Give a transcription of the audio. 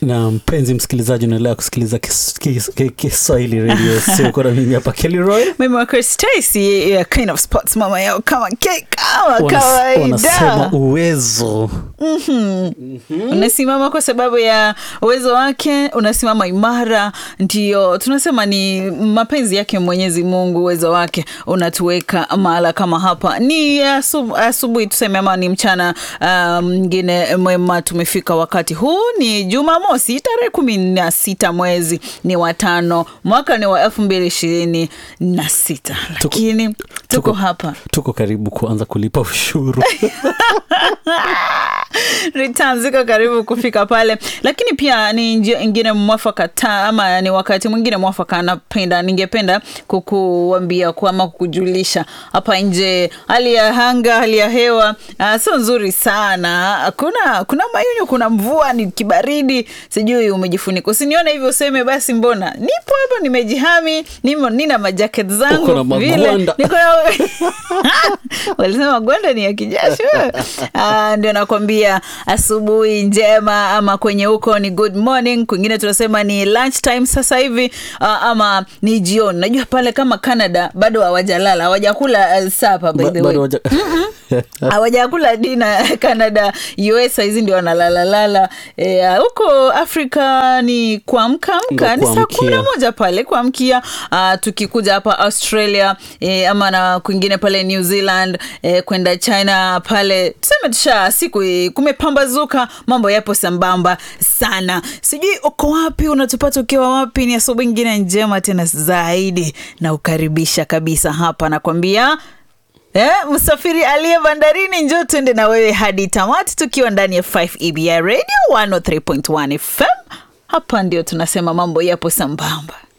na mpenzi msikilizaji unaendelea kusikiliza Kis- Kis- Ki- kiswahili radio siuko na mimi hapa kelroy mimi wako Stacy ya Queen of Sports mama yao kama ke kama wanasema kawaida uwezo unasimama kwa sababu ya uwezo wake unasimama imara ndio tunasema ni mapenzi yake mwenyezi mungu uwezo wake unatuweka mahala kama hapa ni asu- asubuhi tuseme ama ni mchana ah, mwingine mwema tumefika wakati huu ni jumamosi tarehe kumi na sita mwezi ni watano mwaka ni wa elfu mbili ishirini na sita lakini tuko, tuko- hapa tuko karibu kuanza kulipa ushuru returns ziko karibu kufika pale lakini pia ni njia ingine mwafaka ta ama ni wakati mwingine mwafaka anapenda ningependa kukuambia ku- ama kukujulisha hapa nje hali ya hanga hali ya hewa uh, sio nzuri sana kuna kuna mayunyu kuna mvua ni kibaridi sijui umejifunika usinione hivyo useme basi mbona nipo hapa nimejihami nimo nina majaket zangu Uko na vile. magwanda. Niko na- walisema gwanda ni ya kijasho Ah, ndio nakwambia asubuhi njema ama kwenye huko ni good morning kwingine tunasema ni lunch time sasa hivi ah, ama ni jioni najua pale kama canada bado hawajalala hawajakula uh, sapa by Ba- the way bado waja- hawajakula dina canada us hizi ndio wanalalalala Eh, huko afrika ni kuamka amka ni saa kuamkia. kumi na moja pale kuamkia uh, tukikuja hapa australia eh, ama na kwingine pale new zealand eh, kwenda china pale tuseme tusha siku eh, kumepambazuka mambo yapo sambamba sana sijui uko wapi unatupata ukiwa wapi ni asubuhi ingine njema tena zaidi na ukaribisha kabisa hapa nakwambia Eh, msafiri aliye bandarini njo tuende na wewe hadi tamati tukiwa ndani ya 5 EBI radio 103.1 FM hapa ndio tunasema mambo yapo sambamba